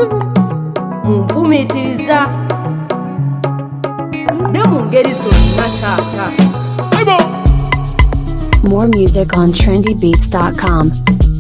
munfumiitiriza ne mu ngeri zonna taata More music on trendybeats.com.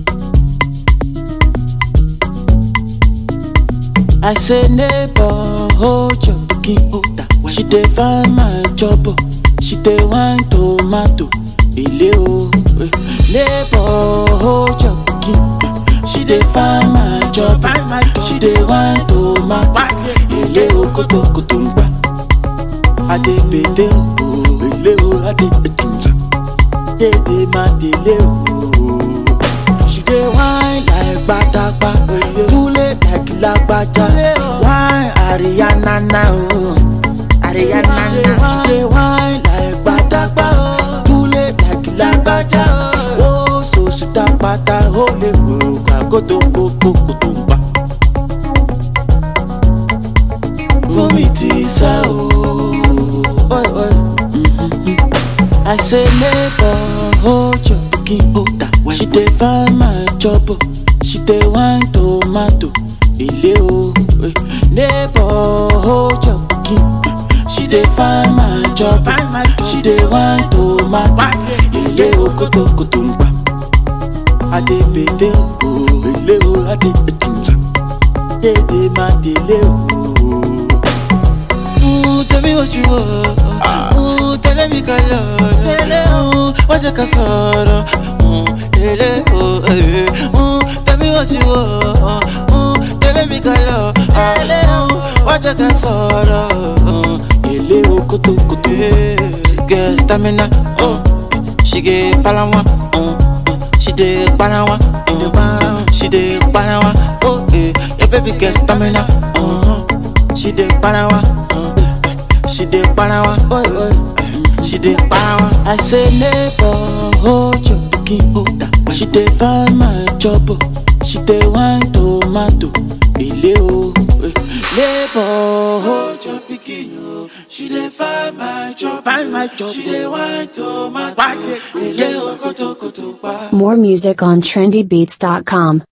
I say neighbor, hold your cookie. She dey find my trouble. She dey wine tomato. Ile o. eh. Neighbor, hold your cookie. She dey find my trouble. She dey wine tomato. Ile o koto koto ngba. Ade bede o. Ile o ade etunza. Dede ma dele o. She dey whine like gbadagba, tule like lagbaja. Whine Ariana na o, Ariana na. She dey whine like gbadagba, tule like lagbaja. O so suta pata o le wo kagoto koko kutumba. Fún mi ti sá o. Oi, oi. I say neighbor, hold your cookie. She dey find my trouble. She dey wine tomato. Ile o. eh. Neighbor, hold your cookie. She dey find my trouble. She dey wine tomato. Ile o koto koto ngba. Ade bede o. Ile o ade etunza. Dede ma dele o. Ooh, tell me what you want. Ooh, tell me color. Ooh, what's your casoro? Ooh, tell it, oh, eh. Ooh, tell me what you want. Ooh, tell me color. Ooh, what's your casoro? Ooh, ele o kutu kutu. She get stamina. Uh, she get palawa. Uh, uh, she dey palawa. Uh, she dey palawa. Oh, eh, your baby get stamina. Uh, she dey palawa. Uh, she dey palawa. Oh, oh, she dey palawa. I say neighbor, hold your cookie. She dey find my trouble. She dey wine tomato. Ile o. eh. Neighbor, hold your pikin o. She dey find my trouble. Find my trouble. She dey wine tomato. Ile o koto koto pa. More music on trendybeats.com.